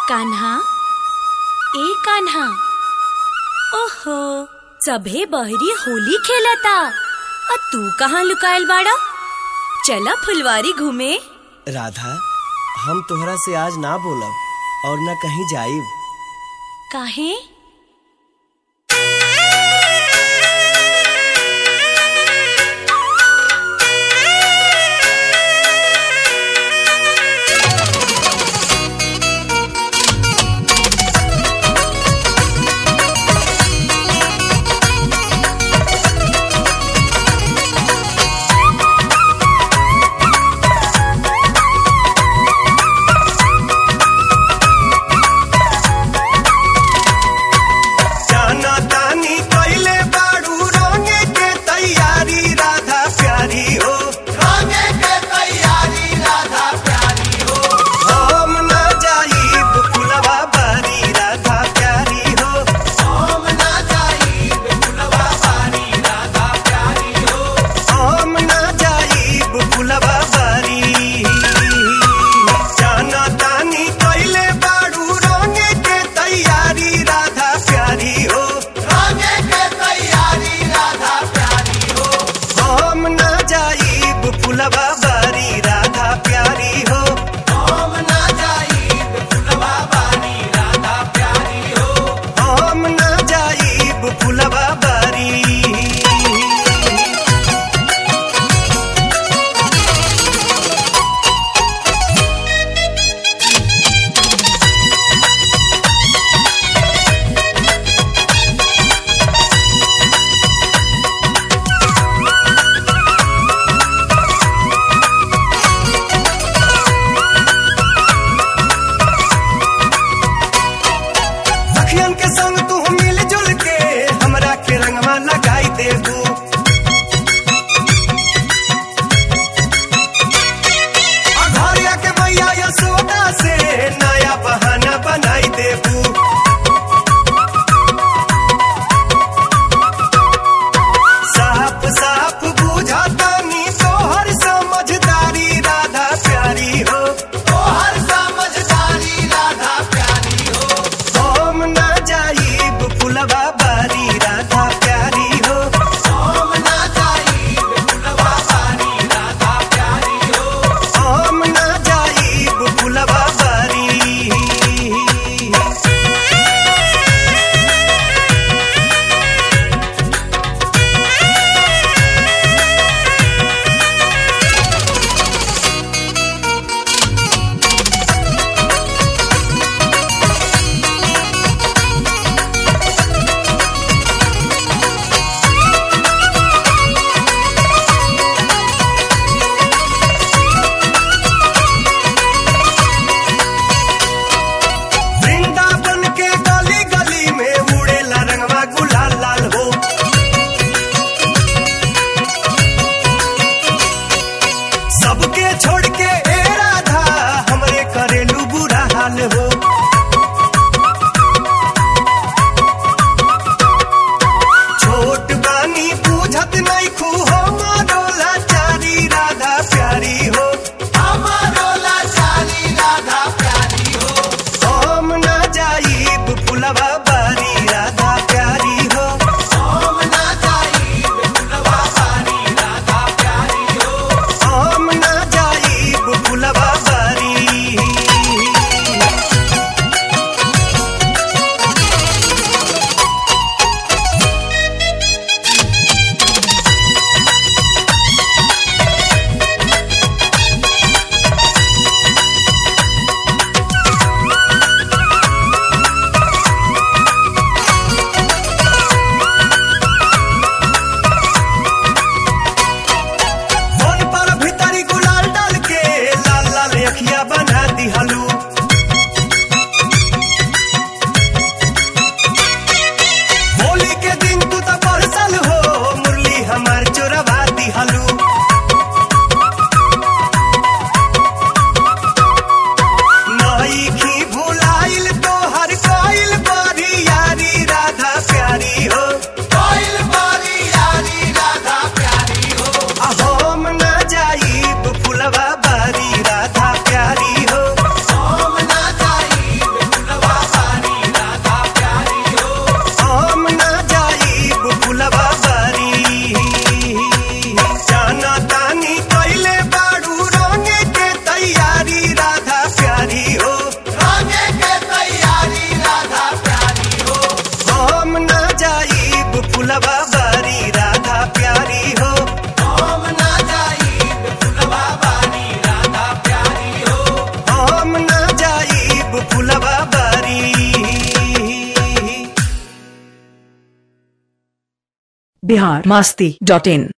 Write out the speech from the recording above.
कान्हा ए कान्हा ओहो सभे बहरी होली खेलता आ तू कहाँ लुकायल बाड़ा चला फुलवारी घूमे राधा हम तोहरा से आज ना बोलब और न कहीं जाइब काहे जाना तानी कैले बाड़ू रंगे के तैयारी राधा प्यारी हो रंगे के तैयारी राधा प्यारी हो हम ना जाइब फुलवा बारी राधा प्यारी हो हम ना जाइब फुलवा बारी राधा प्यारी हो हम ना जाइब फुलवा बारी जाना तानी कैले बाड़ू रंगे के तैयारी राधा प्यारी हो रंगे के तैयारी राधा प्यारी हो हम ना जाइब फुलवा बारी राधा प्यारी हो हम ना जाइब फुलवा बारी राधा प्यारी हो हम ना जाइब फुलवा बारी सखियन के संग तू मिलजुल के हमरा के रंगवा लगाई देबू अघरिया के मैया यशोदा से नया बहाना बनाई देबू साफ साफ बुझातानी तोहर समझदारी राधा प्यारी हो तोहर समझदारी राधा प्यारी हो हम ना जाइब फुलवा बारी राधा प्यारी हो हम ना जाइब फुलवा बारी राधा प्यारी हो हम ना जाइब फुलवा बारी वृंदावन के गली गली में उड़ेला रंगवा गुलाल लाल हो सबके छोड़ के ए राधा हमरे करेलू बुरा हाल हो छोट बानी पूछत नहीं खू हो मारोला चारी राधा प्यारी हो हमारो लाचारी राधा प्यारी हो हम ना जाइब फुलवा बारी राधा प्यारी हो हम ना जाइब फुलवा बारी राधा प्यारी हो हम ना जाइब फुलवा बारी फोन पर भीतरी गुलाल डाल के लाल लाल अखिया बना दिहलू होली के दिन तू तो बरसल हो मुरली हमार चोरवा दिहलू नई खी भुलाइल तो हर कोइल बारी यारी राधा प्यारी हो कोइल बारी यारी राधा प्यारी हो हम ना जाइब फुलवा बारी राधा प्यारी फुलवा बारी राधा प्यारी हो हम ना जाइब फुलवा बारी राधा प्यारी हो हम ना जाइब फुलवा बारी बिहार मास्ती डॉट इन